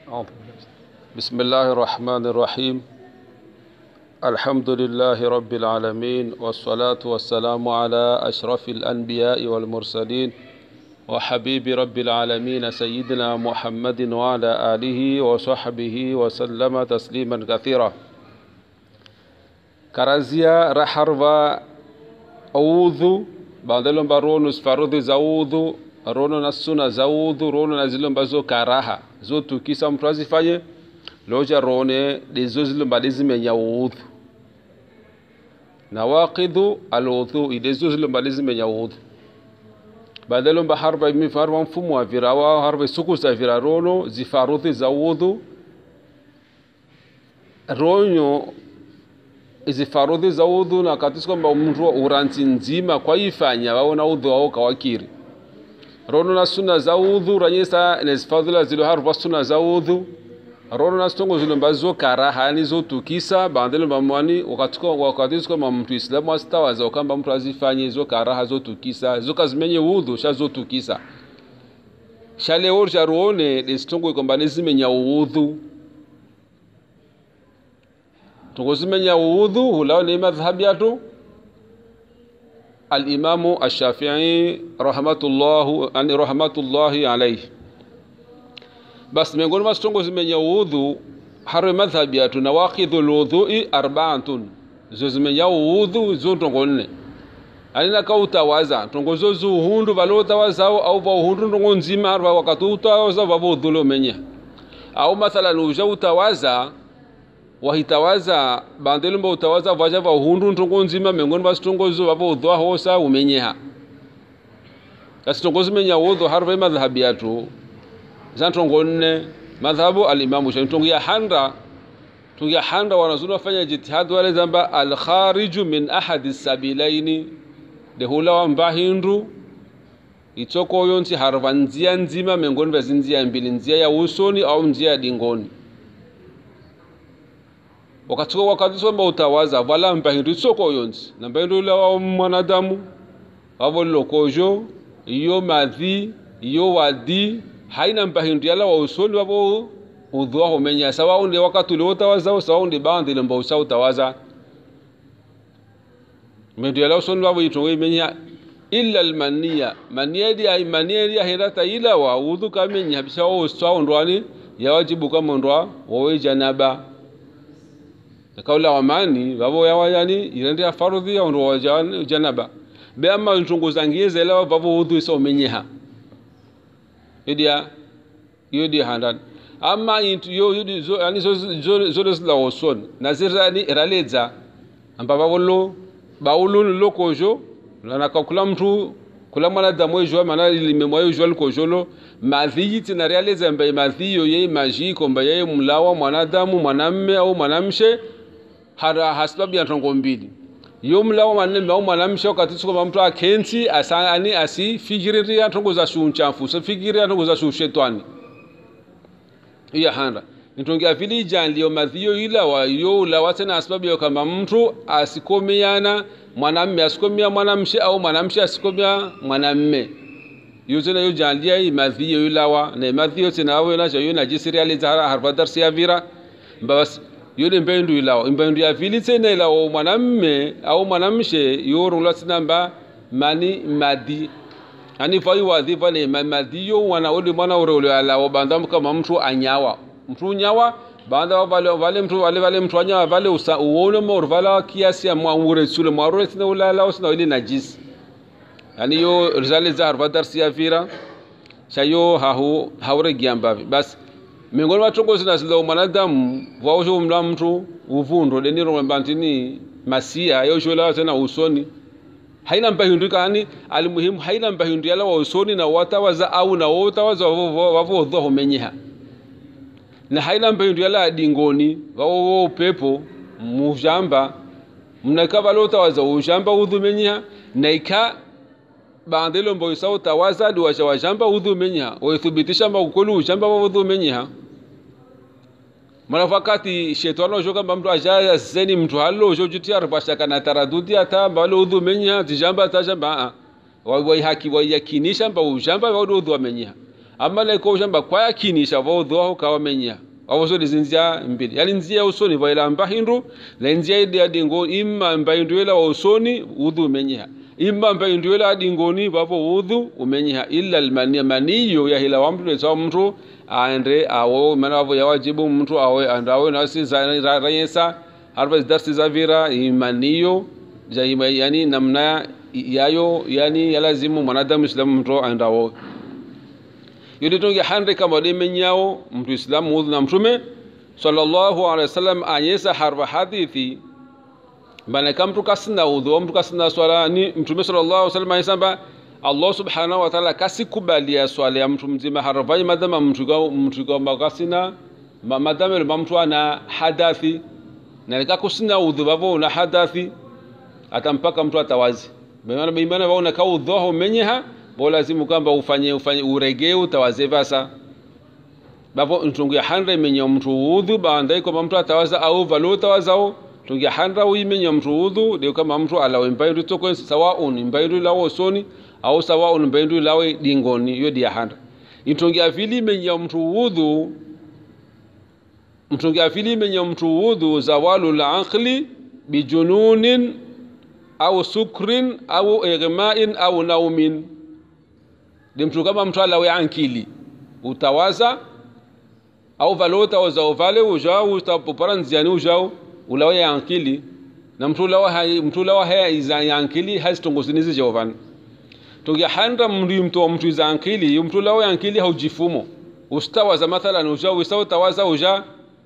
بسم الله الرحمن الرحيم الحمد لله رب العالمين والصلاة والسلام على أشرف الأنبياء والمرسلين وحبيب رب العالمين سيدنا محمد وعلى آله وصحبه وسلم تسليما كثيرا كرزيا رحروا أوذو bandelo mba rono sifarudhi za udhu rono na suna za udhu rono na zile mbazo karaha zotukisa mtu azifanye loja rone dezo zile mba dizimenya udhu nawaqidhu aludhu idezo zile mba dizimenya udhu bandelo mba harba mifarwa mfumo wa vira wa harba suku za vira rono zifarudhi za udhu ronyo izi farudhi za udhu na katisi kwamba mtu uranti nzima kwaifanya waona udhu wao kawakiri rono na suna za udhu ranyesa nezifadhila zilo haruva suna za udhu rono na sitongo zilo mbazo karaha yani zotukisa bandelo mbamwani wakatisi kwamba mtu islamu asitawaza ukamba mtu azifanye zo karaha zotukisa zokazimenye udhu sha zotukisa shaleo sharuone lesitongo kwamba nezimenya udhu tukuzimenya udhu hulao ni madhhabi yatu alimamu ashafii rahmatullahu ani rahmatullahi alayhi basi miongoni mwa sitongo zimenya udhu harwe madhhabi yatu nawaqidhu lwudhui arbaatun zo zimenya udhu zo ntongo nne alina ka utawaza ntongo zo zuhundu vale utawazao au vauhundu ntongo nzima harwa wakati utawaza vavo udhule umenya au mathalan uja utawaza wahitawaza bandelo mba utawaza vaja va hundu ntongo nzima miongoni va sitongozo vavo udhwa hosa umenyeha kasi tongozo menya udhu harve madhhabi yatu za ntongo nne madhhabu alimamu shafi ntongo ya handa ntongo ya handa wanazuni wafanya jitihadi wale zamba alkhariju min ahadi sabilaini de hula wa mbahindu itoko yonsi harva nzia nzima miongoni vya zinzia mbili nzia ya usoni au nzia ya dingoni wakati wakati somba utawaza vala mbahindu isoko yonsi na mbahindu ila wa mwanadamu wavo lokojo iyo madhi iyo wadi haina mbahindu yala wa usoni wavo udhua homenya sawa unde wakati ule utawaza sawa unde bandi lemba usa utawaza mbahindu yala usoni wavo itongo imenya illa almaniya maniya di ay maniya di ahirata ila wa udhu kamenya bisha wa uswa ndwani yawajibu kama ndwa wa janaba kaula wamani vavo yawa yani irende farudhi ya ndo janaba be ama ntungu zangize la vavo udhu so menyeha yodia yodia handan ama intu yo yodi zo yani zo zo zo la oson nazirani raleza amba vavo lo baulu lokojo na kakula mtu kula mwanadamu ejo mana limemwa ejo alikojolo madhi tina realeza mba madhi yo ye maji komba ye mlawa mwanadamu mwanamme au mwanamshe hara hasababu ya ntongo mbili yo mlawa manne au mwanamshe wakati siko mtu akenti asani asifikiri ya ntongo za shunchafu so fikiri ya ntongo za shetani iya handa nitongia vili janlio madhio ila wa yo la watena sababu ya kama mtu asikomeana mwanamme asikomea mwanamshe au mwanamshe asikomea mwanamme yo tena yo janlia i madhio ila wa na madhio tena awe na yo na jisirializa harfa darsi ya vira basi yole mbendu ilawo mbendu ya vili tena ilawo mwanamme au mwanamshe yorungla tinamba mani madi ani vai wadhi vale madi yo wana ule mwana ule ule alawo banda kama mtu anyawa mtu nyawa banda vale vale mtu vale vale mtu anyawa vale usa uone mor vala kiasi ya mwaure sule mwaure tina ule alawo sina ile najis yani yo rizale za harfa darsi ya vira shayo hahu haure giambavi basi miongoni mwa tongozi na zilo mwanadamu vaosho mla mtu uvundo deniro mbantini masia yoshola tena usoni haina mpahindu kani alimuhimu haina mpahindu yala wa usoni na watawaza au na wotawaza wavo dho homenyeha na haina mpahindu yala dingoni wao upepo mujamba mnaka valotawaza ujamba udhumenyeha na ika bandelo mbo isao tawaza di washa wajamba udhumenyeha waithibitisha makukulu ujamba wa udhumenyeha mara wakati shetani ojo kamba mtu aja zeni mtu halo ojo juti arpasha kana taradudi ata mbalo udhu menya tijamba tajamba a wai haki wai yakinisha mba ujamba wa udhu menya ama leko ushamba kwa yakinisha vaudhu waho kawamenya awosoni zinzia mbili yani nzia usoni vaila mbahindu la nzia idi adingo imma mbahindu ila wa usoni udhu umenyeha imma mbahindu ila adingoni vapo udhu umenyeha illa almania maniyo yahila wa mtu lesawa mtu aende awo mana wavo yawajibu mtu awe andawe nasi za rayesa harfa darsi za vira imaniyo yani namna yayo yani yalazimu mwanadamu islamu mtu andawo yodi tonge hande kama de menyawo mtu islamu udhu na mtume sallallahu alaihi wasallam anyesa harfa hadithi bana kam mtu kasina udhu mtu kasina swala ni mtume sallallahu alaihi wasallam anyesamba Allah subhanahu wa ta'ala kasikubalia swala ya mtu mzima harafai madama mtu kwa mtu kwa kasina madama ile mtu ana hadathi na nika kusina udhu bavo una hadathi atampaka mtu atawazi maana maana waona ka udhu menyeha bo lazimu kwamba ufanye ufanye uregee utawaze vasa bavo ntungu ya handra imenya mtu udhu baandai kwa mtu atawaza au valo tawazao tungi handra uimenya mtu udhu de kama mtu alawe mbaindu toko sawa un mbaindu lawo soni au sawa un mbaindu lawe dingoni yo dia handra itungi afili imenya mtu udhu mtungi afili imenya mtu udhu zawalu al-aqli bijununin au sukrin au igma'in au naumin ni mtu kama mtu alawe ankili utawaza au vale utawaza uvale ujao utapopara nziani ujao ulawe ankili na mtu lawa hai mtu lawa haya iza ankili hazitongozinizi jovani togia handa mri mtu wa mtu iza ankili mtu lawa ankili haujifumo ustawaza mathalan ujao usawa tawaza uja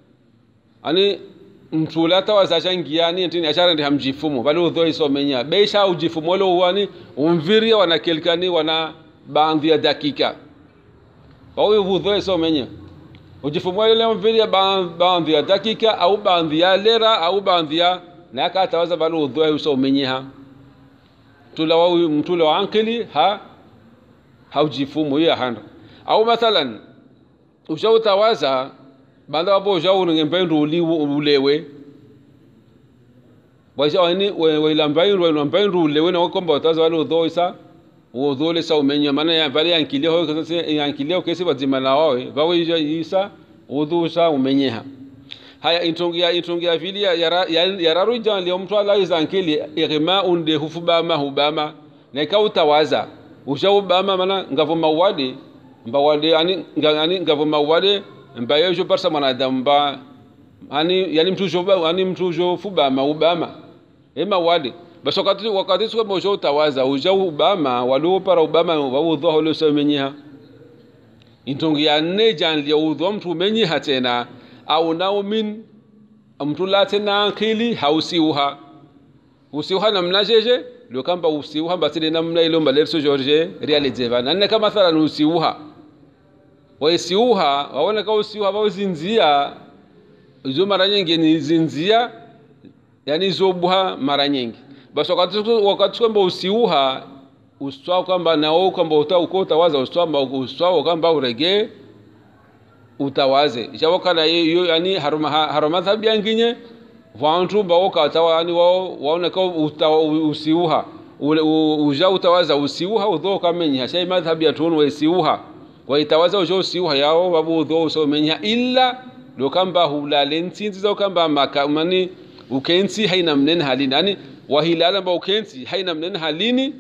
ani mtu la tawaza changiani ntini ashara ndi hamjifumo bali udho isomenya besha ujifumo lo uwani umviria wana kelkani wana baadhi ya dakika wawe vudhoe so menye ujifumua ile mvili ya baadhi ya dakika au baadhi ya lera au baadhi ya na aka atawaza bali udhoe uso menyeha tula wa mtula wa ankili ha haujifumu ya handa au mathalan ushautawaza banda wapo ushauri ngempendu ulewe waisha wani wailambaindu wailambaindu ulewe na wakomba watawaza bali udhoe isa udhule sa umenya maana ya vale yankilia ho kasa yankilia kesi wazima na wawe vawe isa udhu sa umenyeha haya intongia intongia vili ya yararu jan leo mtu ala izankili irma unde hufubama hubama na ikautawaza usha ubama maana ngavo mawade mbawade ani ngani ngavo mawade mbayo jo parsa mwanadamu ba ani yani mtu jo ani mtu jo fubama ubama ema wade basi wakati wakati sikuwa mosho utawaza uja ubama waliopara ubama waudhwa holo so menyiha intongi ya ne janli udhwa mtu menyiha tena au naumin mtu la tena akili hausiuha usiuha namna jeje ndio kamba usiuha basi ni namna ile mbale so George realize bana nne kama mathalan usiuha waisiuha waona kama usiuha wazinzia hizo mara nyingi ni zinzia yani zobuha mara nyingi basi wakati wakati kwamba usiuha uswao kwamba nao kwamba uta uko utawaza uswao uswao kwamba uregee utawaze ishawakana hiyo yani haruma haruma thabi yanginye vantu bao katawa yani wao waona kwa usiuha uja utawaza usiuha udho kamenya shay madhhabi ya tunu usiuha waitawaza ujo usiuha yao babu udho usomenya illa do kamba hulale ntinzi za kamba makamani ukensi haina mnen halini yani wahilala ba ukensi haina mnen halini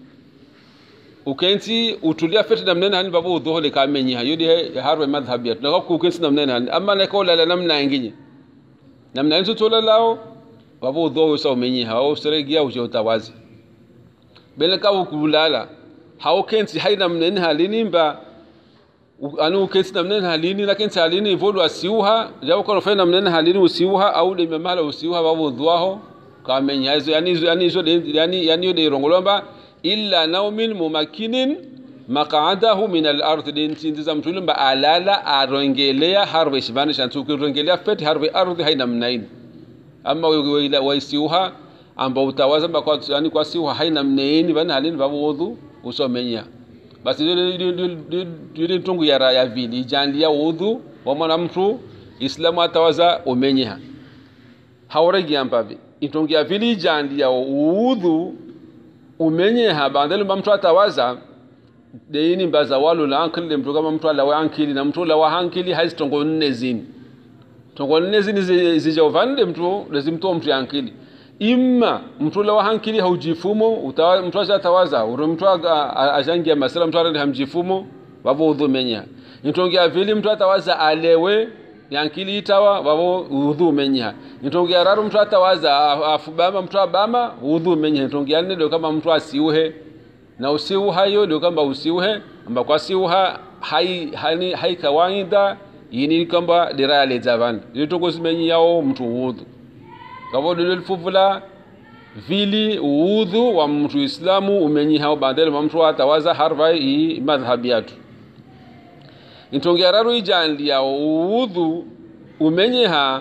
ukensi utulia fete na mnen halini babu udho le kamenya yodi harwe madhhabi ya tunaka ukensi na mnen halini amma na ko lala namna ingine namna nzo tola lao babu udho usomenya hao seregia ujo utawazi bele ka ukulala hao kensi haina mnen halini mba anu kesi namnen halini lakini halini ivodu asiuha japo kono fena namnen halini usiuha au de mamala usiuha babu dhwaho kamenya hizo yani yani hizo yani yani de rongolomba illa naumin mumakinin maq'adahu min al-ard din tindiza mtu mba alala arongelea harwe shibani shantu kurongelea feti harwe ardhi haina mnain amma waisiuha ambao utawaza kwa yani kwa siuha haina mnaini bana halini babu udhu usomenya basi dili tungu ya ya vili jandia udhu wa mwana mtu islamu atawaza umenyeha hauregi ampavi itungu ya vili jandia udhu umenyeha bandelo mtu atawaza deini mbaza walu la ankili mtu kama mtu ala wa ankili na mtu la wa hankili hazi tongo nne zini tongo nne zini zijovande mtu lazimto mtu ya ankili imma mtu la wa hankili haujifumo utawa mtu acha tawaza uri mtu ajangia masala mtu arende hamjifumo wavo udhu menya nitongea vili mtu atawaza alewe yankili itawa wavo udhu menya nitongea raru mtu atawaza afubama mtu abama udhu menya nitongea nne ndio kama mtu asiuhe na usiuha hiyo ndio kwamba usiuhe amba kwa siuha hai hani hai kawaida yini kwamba dira le zavan litongo simenyi yao mtu udhu kavo dilo lifuvula vili udhu wa mtu islamu umenyi hao badele wa mtu atawaza harva i madhhabi yatu intongea raru ijandi yao udhu umenyi ha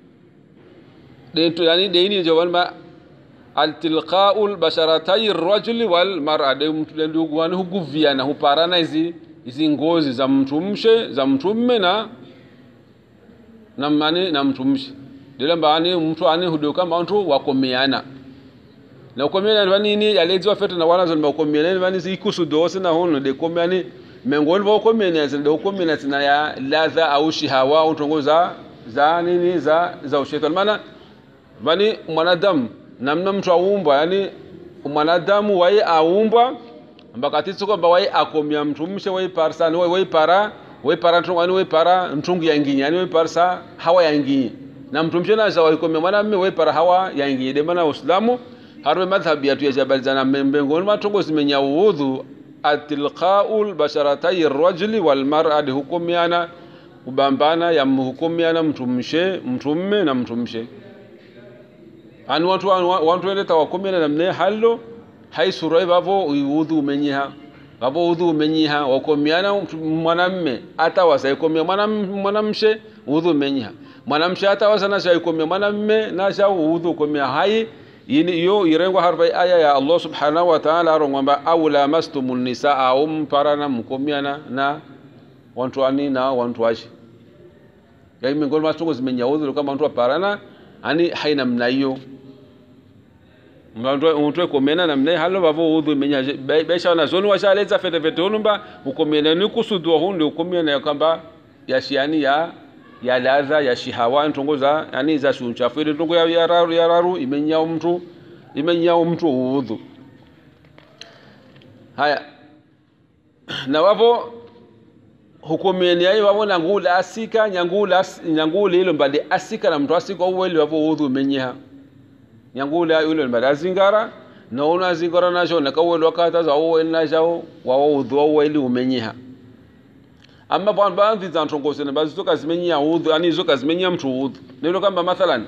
dento yani deini jawan ba altilqau lbasharatai rajuli walmara de mtu ndugu wani huguviana huparana hizi hizi ngozi za mtu mshe za mtu mme na na mani na mtu mshe dile mbani mtu ani hudo kama mtu wakomeana na ukomeana vani ni yalezi wafete na wana zon bakomeana vani zi kusudo na hono de komeani mengoni ba komeana zin de komeana zina ya ladha au shihawa au tongo za za nini za za ushetani maana vani mwanadamu namna mtu aumbwa yani mwanadamu wai aumbwa mbakatitsi kwamba wai akomya mtu mshe wai parsani wai wai para wai para ntungu yani wai para ntungu yanginyi yani wai parsa hawa yanginyi na mtu mshe naza wai komya mwana mme wai para hawa yanginyi de maana uislamu harwe madhhabi yatu ya jabalizana mbengoni matongo zimenya uudhu atilqau lbasharatai rajuli walmar'ati hukumiana kubambana ya mhukumiana mtu mshe mtu mme na mtu mshe ani watu wantu wende tawakomena namne hallo hay surai vavo udhu umenyiha vavo udhu umenyiha wakomiana mwanamme atawasa ikomia mwanamshe udhu umenyiha mwanamshe atawasa nasha ikomia mwanamme nasha udhu ukomia hai yini yo irengwa harfa aya ya Allah subhanahu wa ta'ala arongwamba aw lamastumun nisaa au mparana mkomiana na wantu ani na wantu washi yaani miongoni mwa tungo zimenya udhu kama wantu aparana ani haina mna hiyo mtu komena namne halo vavo udhu menya besha na zonu washaleza fete fete unumba ukomena ni kusudwa hundi ukomena ya kwamba ya shiani ya ya ladha ya shihawa ntongo za yani za shunchafu ile ntongo ya ya raru ya raru imenya mtu imenya mtu udhu haya na wavo hukumeni yayi wavo nangula asika nyangula nyangula ilo mbali asika na mtu asika uweli wavo udhu menyeha nyangula yule mbali azingara na una azingara nasho na kaweli wakata za uweli nasho wawo udhu uweli umenyeha amma bwana baadhi za ntongozi na baadhi zoka zimenya udhu ani zoka zimenya mtu udhu nilo kamba mathalan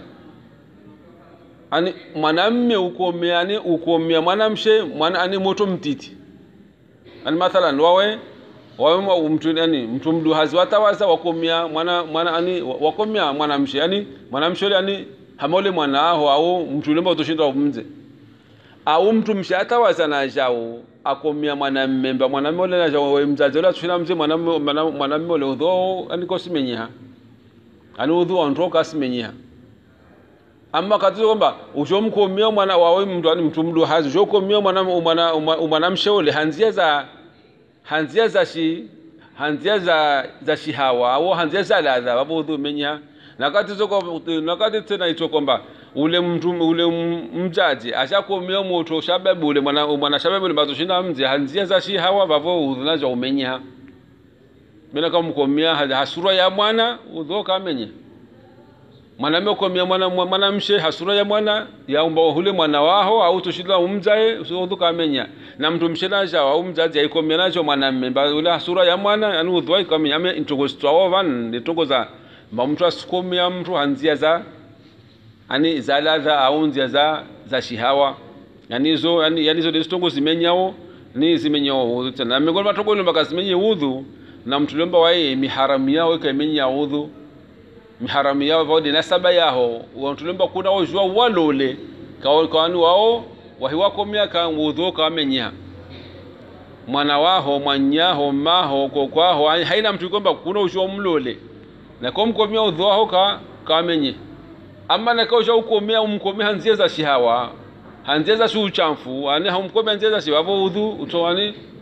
ani mwanamme ukomea ani ukomea mwanamshe mwana ani moto mtiti ani mathalan wawe wawe mtu yani mtu mduhazi watawaza wakomea mwana mwana ani wakomea mwanamshe yani mwanamshe yule yani hamole mwana aho au mtu lemba utoshinda umze au mtu mshe atawaza na jao akomia mwanamme mba mwanamme ole na jao we mzazi ole atushina mze mwanamme mwanamme ole udho ani kosimenyeha ani udhu ontoka asimenyeha amma katizo kwamba ushomkomia mwana wawe mtu ani mtu mduhazi ushokomia mwana mwana mwanamshe ole hanzia za hanzia za shi hanzia za za shihawa au hanzia za ladha wapo udhu menya nakati zoko nakati tena ito kwamba ule mtu ule mjaji ashakomea moto shababu ule mwana mwana shababu ule bazo shinda mze hanzia za shihawa wapo udhu nazo umenya bila kama mkomea hasura ya mwana udhu kamenya mwanamume komia mwana mwanamshe hasura ya mwana yaumba hule mwana waho au tushila umzae udhu kamenya na mtu mshenaja au mzazi aikomia nacho mwanamume mba ule hasura ya mwana yani udhu aikomia ame intogostwa van nditongo za mba mtu asikomia mtu hanzia za ani za ladha au nzia za za shihawa yani hizo yani yani hizo ndizo zimenyao ni zimenyao udhu tena miongoni mwa tongo mpaka zimenye udhu na mtu lomba wae miharamu yao ikamenya udhu miharamu yao vaode nasaba yaho wantulemba kuna ojua walole kawani wao wahiwakomya kangudhu kawamenyeha mwana waho mwanyaho maho kokwaho haina mtu ikomba kuna ujua mlole nakomkomya udhu waho ka kawamenye ama nakausha ukomea umkomea hanzie za shihawa hanzie za shuchamfu ani hamkomea hanzie za shihawa udhu utowani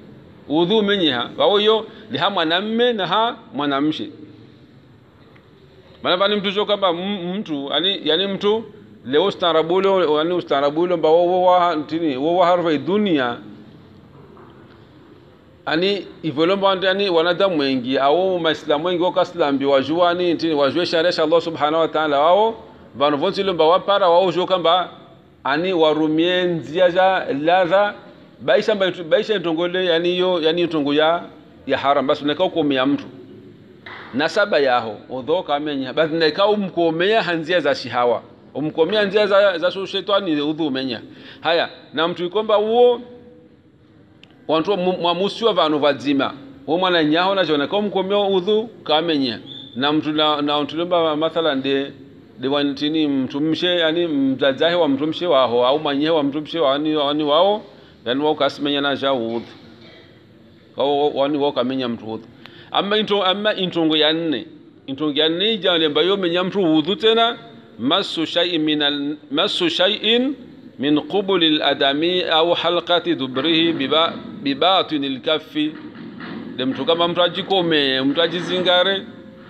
udhu umenyeha wao yo liha mwanamme na ha mwanamshe maana vani mtu sio kwamba m- mtu yani yani mtu leo ustaarabulo yani ustaarabulo mba wo wa tini wo wa harfa dunia ani ivolomba yani wanadamu wengi au maislamu wengi wakaslambi wajua ni tini wajue sharia ya Allah subhanahu wa ta'ala wao vanu vonsi lomba wapara wao jo kamba ani warumie nzia za ladha baisha mba baisha ntongole yani yo yani ntongo ya ya haram basi unaka ukomea mtu nasaba yaho odho kamenya basi neka umkomea hanzia za shihawa umkomea nzia za za shetani udhu umenya haya na mtu ikomba uo wantu mwamusiwa vanhu vadzima wo mwana nyaho nacho neka umkomea udhu kamenya na mtu na, na mtu lomba mathalan de de wantini mtu mshe yani mzazahe wa mtu mshe waho au manyehe wa mtu mshe wani wani wao yani wao kasimenya na ja udhu wao wani wao kamenya mtu udhu amma into amma intongo ya nne intongo ya nne jale ambayo menya mtu udhu tena masu shay'in min al masu shay'in min qubul al adami au halqati dubrihi biba bibatin al kaffi de mtu kama mtu ajikome mtu ajizingare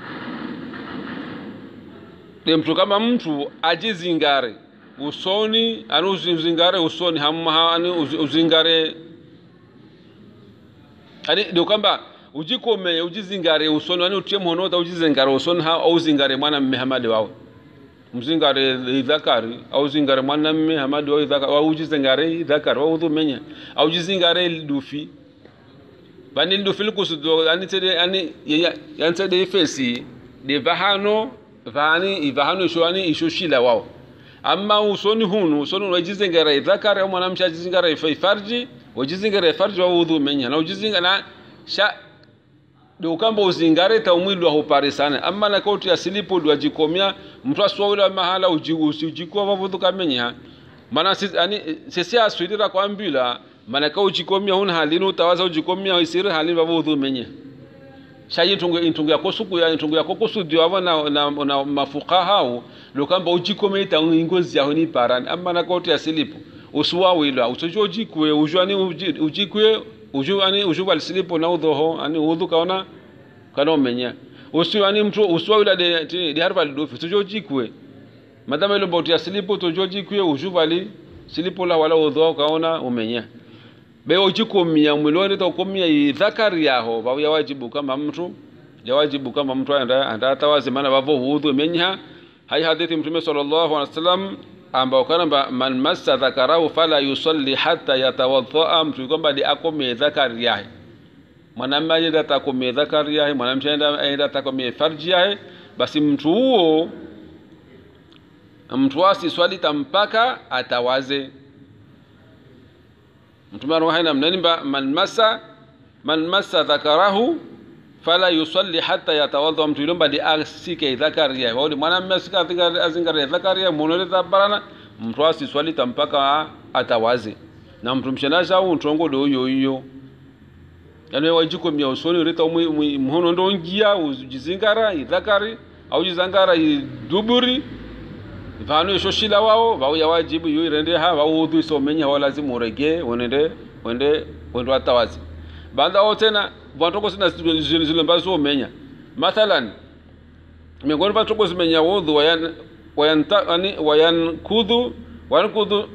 de mtu kama mtu ajizingare usoni ani uzingare usoni hamma ani uzingare ani ndio kwamba ujikome ujizingare usoni ani utie mhonota ujizingare usoni ha au zingare mwana mme hamadi wao mzingare idhakari au zingare mwana mme hamadi wao idhakari au ujizingare idhakari wao udhumenya au ujizingare dufi bani dufi likusudo ani tede ani yani tede ifesi de vahano vani ivahano isho ani isho shila wao amma usoni hunu usoni wajizingara idhakari au mwanamsha ajizingara ifarji wajizingara ifarji wao udhumenya na ujizingara na sha ndio kamba uzingare ta umwili wa hupari sana amma na kauti asilipo ndio ajikomia mtu aswawila mahala ujikwa vavudhu kamenya mana sisi ani sisi aswidira kwa mbila mana ka ujikomia huna halini utawaza ujikomia isiri halini vavudhu menya shayi intungu intungu yako suku ya intungu yako kusudio ava na, na, na mafuka hao ndio kamba ujikomia ita ngozi yao ni parani amma na kauti asilipo usuwawila usojo ujikwe ujwani ujikwe uju ani uju walisilipo na udhoho ani udhu kaona kana umenya usi ani mtu uswa yula de de harfa lidofi tujo jikwe madama ile boti asilipo tujo jikwe uju wali silipo la wala udho kaona umenya be ujikomia mwiloni to komia idhakari yaho ba ya wajibu kama mtu ya wajibu kama mtu anda anda tawazi maana bavo udhu menya hai hadithi mtume sallallahu alaihi wasallam ambao kwamba man massa dhakarahu fala yusalli hatta yatawadhaa mtu kwamba ni akome dhakari yahe mwanamume aenda atakome dhakari yahe mwanamke aenda atakome farji yahe basi mtu huo mtu asiswali tampaka atawaze mtume anawahaina mnanimba man massa man massa dhakarahu fala yusalli hatta yatawadha mtu ilomba di asike dhakari yahe wao mwanamume asika azingare dhakari yahe monole tabarana mtu asiswali tampaka atawaze na mtu mshenasha au ntongo do yo yo yani wajiko mia usoni rita mhono ndo njia ujizingara idhakari au jizangara iduburi vanu ishoshila wao vau ya wajibu yo irende ha vau udhu isomenya wao lazima urege wende wende wende atawaze banda wao tena vantoko sina zile mbazo umenya mathalan miongoni vantoko zimenya udhu wayan wayanta ani wayankudhu wayankudhu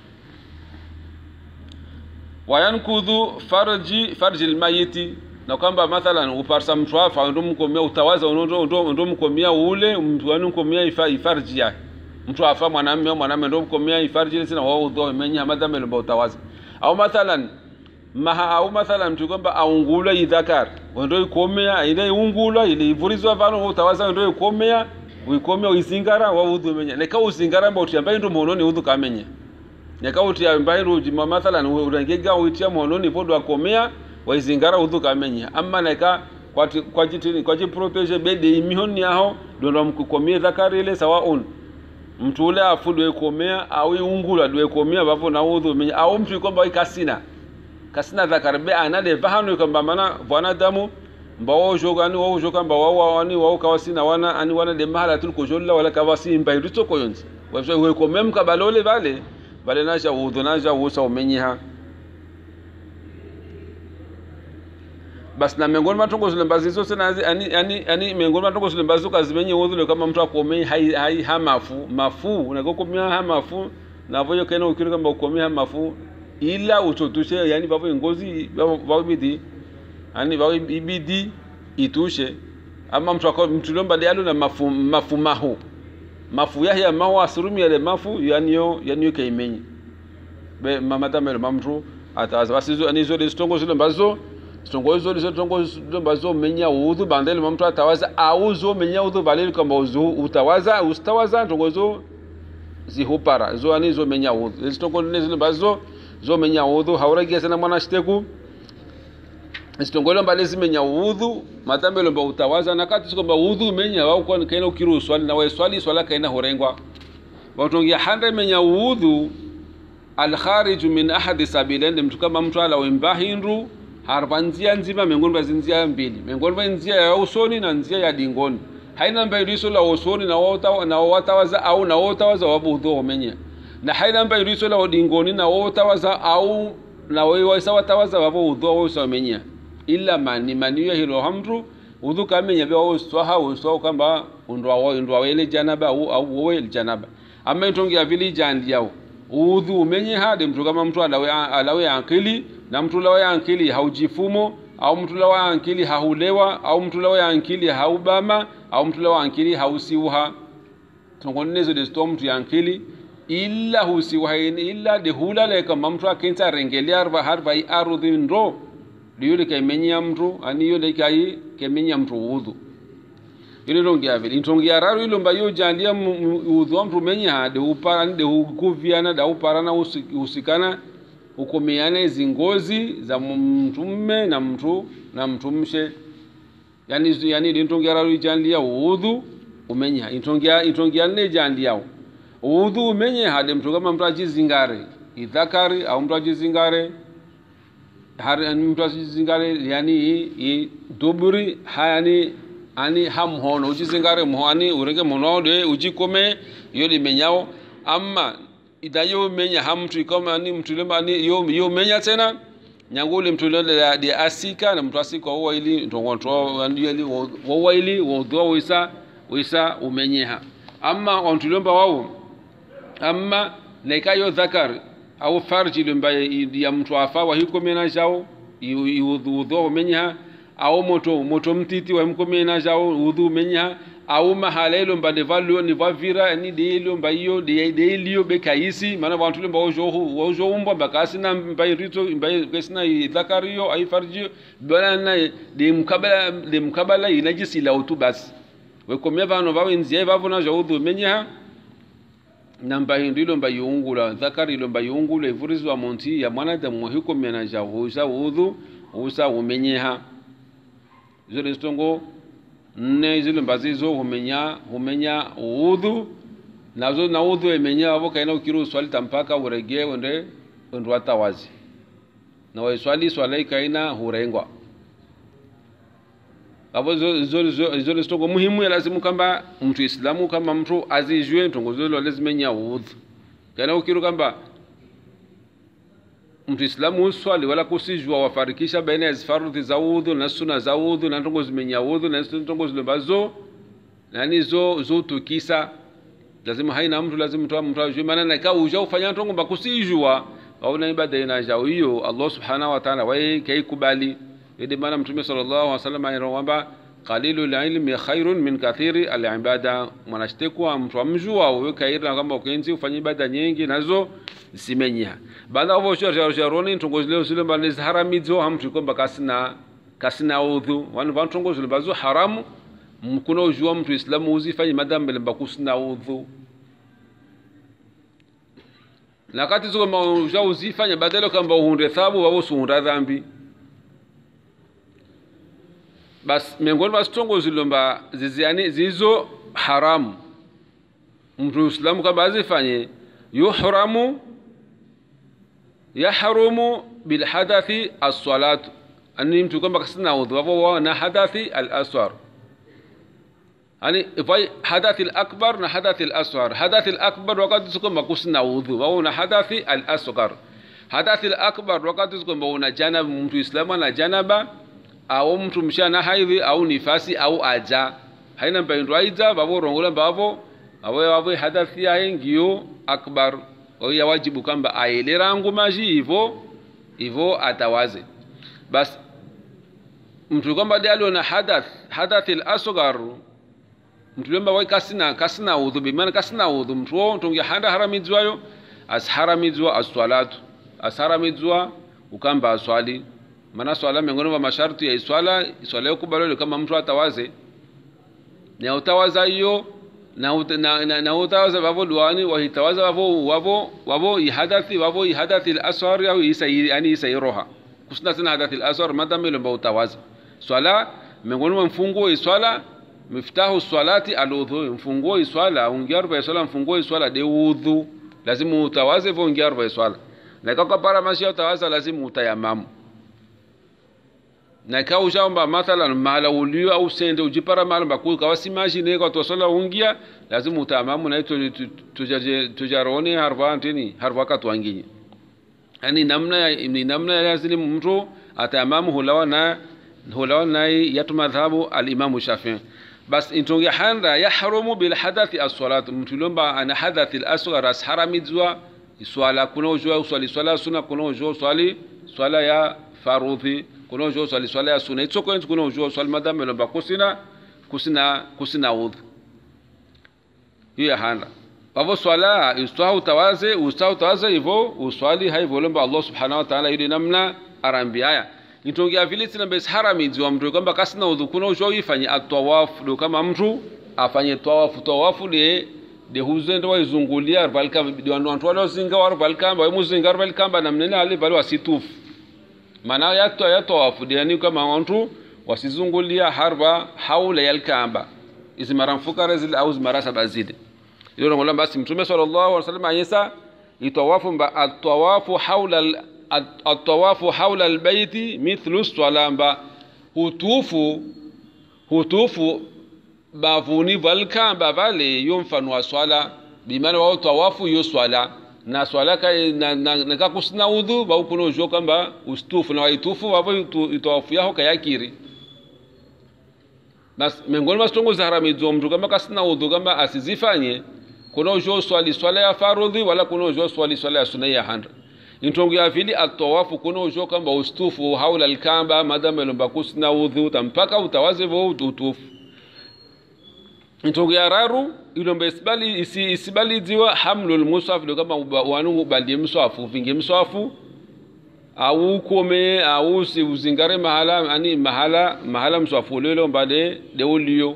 wayankudhu farji farji almayiti na kwamba mathalan uparsa mtu afa ndo mkomea utawaza ndo ndo ndo mkomea ule mtu ani mkomea ifa ifarji yake mtu afa mwanamume mwanamume ndo mkomea ifarji ile sina wao udho menya madhambi lo utawaza au mathalan maha au mathalan mtu kwamba aungula idhakar ndo ikomea ile ungula ile ivurizwa vano utawaza ndo ikomea uikomea uizingara wa udhu menya neka uzingara mba utiambaye ndo mononi udhu kamenya neka utiambaye ndo jima mathalan urangega uitia mononi podo akomea waizingara udhu kamenya amma neka kwa kwa jitini kwa jiprotege bede imihoni yaho ndo ndo mkukomea dhakari ile sawaun mtu ule afu dwe komea au iungula dwe komea bavo na udhu menya au mtu kwamba ikasina kasina dhakari be anade vahano kwamba mana wanadamu mbawo joga ani wawo joga mba wawo ani wawo kawasi na wana ani wana de mahala tul ko jolla wala kawasi mba irito ko yonzi wabso we ko mem ka balole vale vale na ja wudu na ja wusa umenyiha basi na miongoni matongo zile mbazi zose nazi yani yani yani miongoni matongo zile mbazi kazimenye udhule kama mtu akomei hai hai hamafu mafu unakokomea hamafu na voyo kena ukiri kamba ukomea hamafu ila uchotushe yani bavo ngozi bavo bidi yani bavo ibidi itushe ama mtu akao mtu lomba dialo na mafu mafu mahu mafu yahya mahu asurumi yale mafu yani yo yani yo kaimenye be mamata melo mamtu ataza basi zo ani zo de stongo zile mbazo stongo zo de stongo zile mbazo menya udhu bandele mamtu atawaza auzo menya udhu balele kamba uzu utawaza ustawaza stongo zo zihupara zo ani zo menya udhu stongo ne zile mbazo zo menya udhu hauragia sana mwana shiteku sitongolo mbale zimenya udhu matambelo mba utawaza nakati sikomba udhu menya wao kwa kaina ukiru swali na wewe swali swala kaina horengwa watongia hande menya udhu alkharij min ahadi sabilain mtu kama mtu ala wemba hindu harba nzia nzima miongoni mwa nzia mbili miongoni mwa nzia ya usoni na nzia ya dingoni haina mbairiso la usoni na wota na watawaza au na watawaza wabu udhu omenya na haina mbairiso la dingoni na watawaza au na wewe waisa watawaza wabu udhu wao omenya illa mani mani yo hilo hamtu udhu kamenya bya wo swaha wo swaha kamba undwa wo undwa wele janaba au au wo janaba amma itongia vili jandi yao udhu umenye hade mtu kama mtu alawe alawe akili na mtu lawe akili haujifumo au mtu lawe akili hahulewa au mtu lawe akili haubama au mtu lawe akili hausiuha tongonezo de sto mtu akili illa husiuha illa de hulale kama mtu akenza rengelea arba harba i arudhi ndo liyule kaimenya mtu ani yule kai kemenya mtu udhu ile rongia vile intongia raru ile mba yo jandia udhu wa mtu menya de upara de ukuviana da upara na usikana ukomeana hizi ngozi za mtu mme na mtu na mtu mshe yani yani intongia raru jandia udhu umenya intongia intongia ne jandia udhu umenye hade mtu kama mtu ajizingare idhakari au mtu ajizingare har mtu asizingare yani i duburi hayani ani ham hono ujizingare mhoani urenge mhono de ujikome yo limenyao amma idayo menya hamtu kama ni mtu lema ani yo yo menya tena nyanguli mtu lele de asika na mtu asika huwa ili ndongonto ili huwa ili wodho wisa wisa umenyeha amma ontulomba wao amma nekayo dhakari au farji lumba ya mtu afa wa hiko mena jao udhu menya au moto moto mtiti wa mko mena jao udhu menya au mahala ilo mba de valio ni vavira ni de ilo mba iyo de de ilo be kaisi mana wantu lumba ojo ojo umba bakasi na mba rito mba kesina dhakario ai farji bana na de mkabala de mkabala inajisi la utu basi wekomea vano vawe nzie vavo na jao udhu menya namba hindu ilo mba yungula dhakari ilo mba yungula ivurizwa monti ya mwanadamu hiko mena ja husa udhu husa umenyeha zile stongo nne zile mbazizo humenya humenya udhu nazo na udhu emenya avo kaina ukiru swali tampaka urege wende wende watawazi na waiswali swala ikaina hurengwa avo zole stongo muhimu ya lazimu kamba mtu islamu kama mtu azijue ntongo zole lazimenya udhu kana ukiru kamba mtu islamu uswali wala kusijua wafarikisha baina ya farudhi za udhu na suna za udhu na ntongo zimenya udhu na ntongo zile bazo nani zo zo tukisa lazima haina mtu lazima mtu mtu ajue maana na ka uja ufanya ntongo bakusijua au na ibada ina jao hiyo Allah subhanahu wa ta'ala wae kai kubali idi maana mtume sallallahu alaihi wasallam anaomba qalilu ilmi khairun min kathiri alibada mwanashtekwa mtu amjua wewe kaira kwamba ukenzi ufanye ibada nyingi nazo zimenya baada ya vosho jaroni ntongo zile zile mbali haramizo hamtu kwamba kasina kasina udhu wanu vantongo zile bazo haramu mkuna ujua mtu islamu uzifanye madhambi lamba kusina udhu na kati ziko mauja uzifanya badala kwamba uhunde thabu wao suhunda dhambi bas miongoni mwa zitongo zilomba ziziani zizo haramu mtu islamu kama azifanye yuhramu yahrumu bilhadathi assalatu ani mtu kwamba kasina udhu wavo wao na hadathi alaswar ani ifai hadathi alakbar na hadathi alaswar hadathi alakbar wakati sikwamba kusina udhu wao na hadathi alasghar hadathi alakbar wakati sikwamba una janaba mtu islamu ana janaba au mtu mshana haidhi au nifasi au aja haina mpaindo aidza vavo rongola mbavo avo wavo hadathi yahe ngiyo akbar oya wajibu kamba aelerangu maji ivo ivo atawaze bas mtu kwamba de aliona hadath hadath al-asghar mtu lomba wai kasina kasina udhu bimana kasina udhu mtu wo tongi handa haramizwayo asharamizwa as-salatu asharamizwa ukamba aswali maana swala miongoni mwa masharti ya iswala iswala yakubaliwa kama mtu atawaze na utawaza hiyo na, ut, na, na, na utawaza vavo duani wahitawaza vavo wavo wavo ihadathi wavo ihadathi al-asghar au isa yani isa iroha kusina tena hadathi al-asghar madam ile mbao utawaza swala miongoni mwa mfunguo iswala miftahu swalati aludhu mfunguo iswala ungia ruba iswala mfunguo iswala de udhu lazima utawaze vo ungia ruba iswala na kaka para mashi utawaza lazima utayamamu na ka ushaomba mathalan mahala ulio au sende ujipara mahala bakuu kawa si mashine kwa tosala ungia lazima utayamamu na ito tujarone harva antini harva katwanginyi yani namna ya ni namna ya lazima mtu atayamamu hulawa na hulawa naye yatu madhhabu al-Imam Shafi'i bas intonge handa yahrumu bil hadathi as-salat mtu lomba ana hadathi al-asghar asharamizwa iswala kuna ujua uswali swala sunna kuna ujua swali swala ya farudhi kuna ujua swali swala ya sunna itsoko kuna ujua swali madam lomba kusina kusina kusina udhu hiyo handa pavo swala ustahu utawaze ustahu utawaze hivyo uswali hivyo lomba Allah subhanahu wa ta'ala yule namna arambiaya nitongea vile sina besi haramizi wa mtu kwamba kasina udhu kuna usho ifanye atawafu do kama mtu afanye tawafu tawafu de de huzendo waizungulia balka de wantu wantu wale zinga war balka wa muzinga balka ba namnena ale bali wasitufu maana ya to ya tawafu de yani kama wantu wasizungulia harba haula yalkamba izi mara mfukara zile au mara saba zile ilo ngola basi mtume sallallahu alaihi wasallam ayesa itawafu ba atawafu haula atawafu haula albaiti mithlu swalamba hutufu hutufu bavuni valkamba vale yo mfano wa swala bimana wao tawafu yo swala na swala ka na, na, na kakusina udhu ba ukuno jo kamba ustufu na waitufu wavo itawafu yao kayakiri bas miongoni mwa stongo za haramizo mtu kama kasina udhu kama asizifanye kuna ujo swali swala ya farudhi wala kuna ujo swali swala ya sunna ya handra intongo ya vili atawafu kuna ujo kamba ustufu haula alkamba madama lomba kusina udhu tampaka utawaze vo utufu intongo ya raru ilomba isibali isi, isibali ziwa hamlul musaf ndo kama wanu bandie mswafu vinge mswafu au ukome au si uzingare mahala ani mahala mahala mswafu lelo mbade de ulio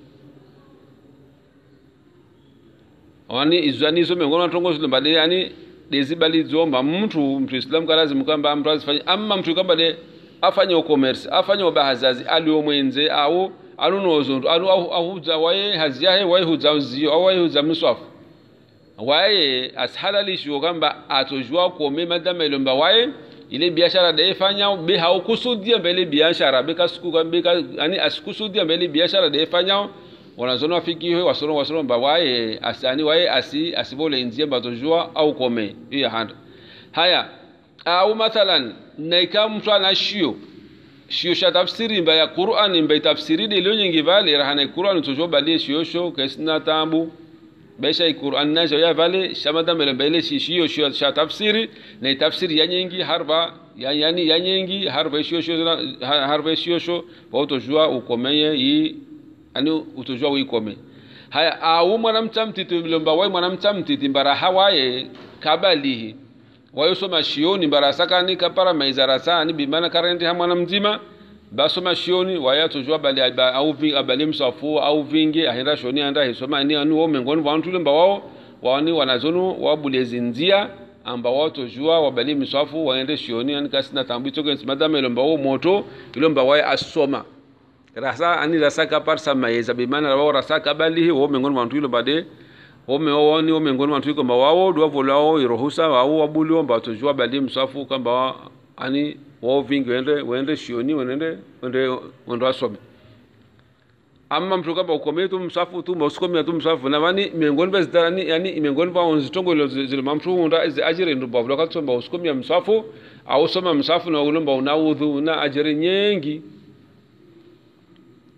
wani izani zo miongoni matongo zile mbade yani dezibali zomba mtu mtu islam kalazimu kwamba mtu azifanye amma mtu kwamba de afanye ukomersi afanye ubahazazi alio mwenze au anunozo anu ahuza waye haziyahe waye huza uzio au waye huza mswafu waye ashalalishiwo kwamba atojua kuome madama ilomba waye ile biashara daifanya be haukusudia mbele biashara beka siku beka yani asikusudia mbele biashara daifanya wanazono wafikiwe wasono wasono mba waye asani waye asi asibole nzie batojua au kome hiyo handa haya au mathalan naika mtu ana shio shio sha tafsiri mba ya Qur'an mba tafsiri de lo nyingi vale rahana Qur'an tojo bali shio sho kesna tambu besha Qur'an najo ya vale shamada mbele mbele shio shio sha tafsiri na tafsiri ya nyingi harba ya yani ya nyingi harba shio shio harba shio sho batojua ukomeye hii ani utojua uikome haya au mwanamcha mtiti mlomba wai mwanamcha mtiti mbara hawaye kabalihi wayosoma shioni mbara sakani kapara maizarasani bimana karenti ha mwana mzima basoma shioni waya tojua bali au vi abali msafu au vingi ahenda shoni anda hisoma ni anu wao mengoni wantu lemba wao wani wanazonu wabulezi nzia amba wao tojua wabali msafu waende shioni ani kasina tambu toke madame lomba wao moto ilomba waya asoma rasa ani rasa kapar sama yeza bimana wao rasa kabali wao mengoni wantu ilo bade ome woni ome ngoni wantu kwamba wao dwa volao irohusa wao wabuli omba tojua bali msafu kwamba ani wao vingi wende wende shioni wende wende wende wasome amma mtu kwamba ukomee tu msafu tu usikomea tu msafu na wani miongoni vya zitarani yani miongoni vya onzitongo ilo zile mamtu unda izi ajiri ndu bavula katsomba usikomea msafu au soma msafu na ulomba una udhu una ajiri nyingi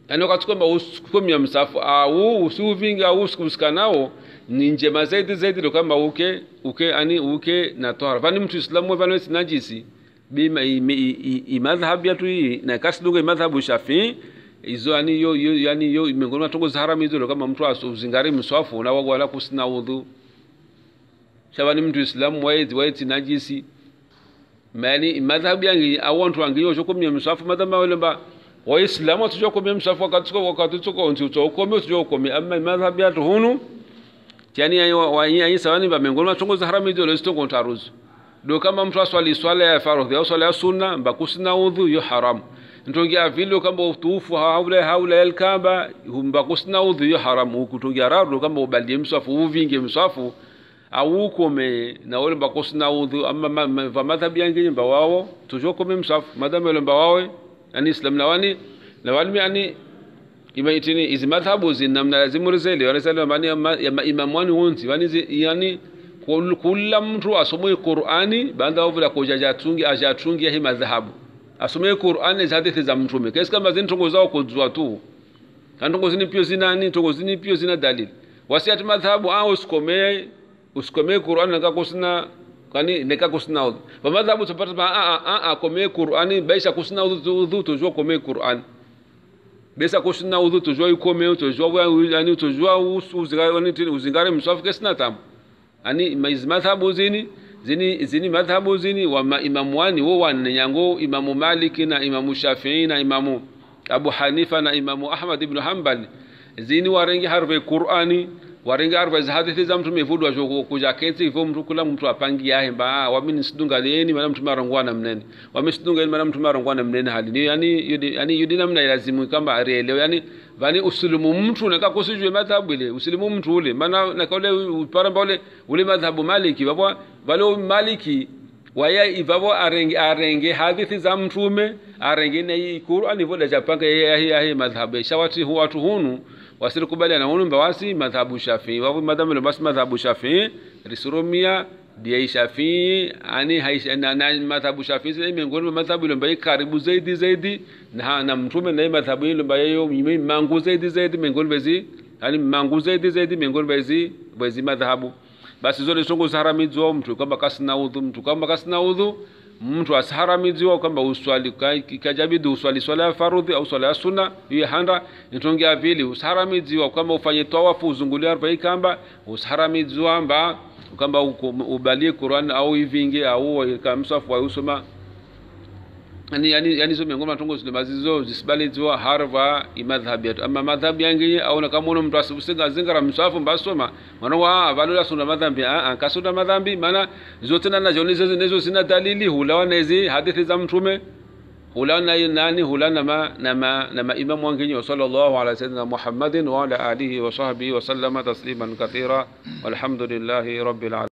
yani wakati kwamba usikomia msafu au usiuvinga au usikuhusika nao ni njema zaidi zaidi ndo kama uke uke ani uke na tohara vani mtu islamu vani wesi najisi bima imadhhabu yatu hii na kasi lunga imadhhabu shafii izo yani yo yo yani yo miongoni mwa tongo za haramu hizo ndo kama mtu usingari mswafu na wala kusina udhu shabani mtu islamu waiti waiti najisi mani madhhabu yangi awantu wangi yo chokomia mswafu madhhabu wale ba waislamu tujokomia mswafu wakati wakati tuko nti utokomia tujokomia amma madhhabu yatu hunu yani ayi sawani ba miongoni mwa tongo za haramu hizo ndo zitongo taruzu do kama mtu aswali swala ya faradhi au swala ya sunna mbakusina udhu yo haramu ntongia vile kamba utufu haula haula elkaba mbakusina udhu yo haramu kutongia rado kamba ubalie mswafu uvinge mswafu au ukome na wale mbakusina udhu ama va madhhabi yangi mba wao tujokome mswafu madhamu wale mba wawe yani islam na wani na wani yani imaitini izi madhhabu zinamna lazimu rizeli wanasema mani ya imamu wani wonzi wani yani kula mtu asome qur'ani baada ovula kujaja atungi ajatungi hii madhahabu asome qur'ani za hadithi za mtume kesi kama zini tongo zao kujua tu kantongo zini pio zina ni tongo zini pio zina dalili wasiati madhahabu au usikomee usikomee qur'ani naka kusina kwani neka kusina udhu kwa madhahabu tupata ma a a a komee qur'ani baisha kusina udhu udhu tujua komee qur'ani besa kusina udhu tujua ikome tujua yani tujua uzingare uzingare mswafu kesina tamu ani madhhabu zini zini zini madhhabu zini wa maimamu wani wo wanne nyango imamu maliki na imamu shafii na imamu abu hanifa na imamu ahmad ibn hanbal zini warengi harve qur'ani warengi harve za hadithi za mtume vudu wa kuja keti hivyo mtu kula mtu apangi yahe mba wamini sidunga leni maana mtume arongwana mnene wamesidunga leni maana mtume arongwana mnene hali ni yani yudi yani yudi namna ilazimu kamba arielewe yani vani usilimu mtu naka kusijwe madhhabu ile usilimu mtu ule maana naka ule paramba ule ule madhhabu maliki baba vale maliki waya ivavo arenge arenge hadithi za mtume arenge na hii Qur'an hivyo da japanga yeye yeye madhhabu shawati huwa watu hunu wasiri kubali na hunu bawasi madhhabu Shafi'i wapo madhhabu basi madhhabu Shafi'i risurumia dia Shafi'i ani haisha na, na madhhabu Shafi'i ni miongoni mwa madhhabu ile ambayo karibu zaidi zaidi na na mtume na madhhabu ile ambayo mangu zaidi zaidi miongoni bezi yani mangu zaidi zaidi miongoni bezi bezi madhhabu basi zote songo zaharamidziwa mtu kwamba kasina udhu mtu kwamba kasina udhu mtu asiharamidziwa kwamba uswali ikajabidi uswali swala ya farudhi au swala ya sunna hiyo handa nitongia vili usiharamidziwa kwamba ufanye tawafu uzungulie arba'i kamba usiharamidziwa mba kwamba ubalie Qur'an au ivinge au kamsafu wa usoma yani yani yani zo miongoni matongo zile mazizo zisibaliziwa harva imadhhabi yetu ama madhhabi yangi au na kama uno mtu asibusinga zingara msafu mbasoma mwana wa valola sunda madhambi a a kasunda madhambi maana zote na nazo nizo nizo zina dalili hulawa na hizi hadithi za mtume hulawa na nani hulawa na ma na ma na ma imamu wangi sallallahu ala sayyidina muhammadin wa ala alihi wa sahbihi wa sallama tasliman kathira walhamdulillahi rabbil alamin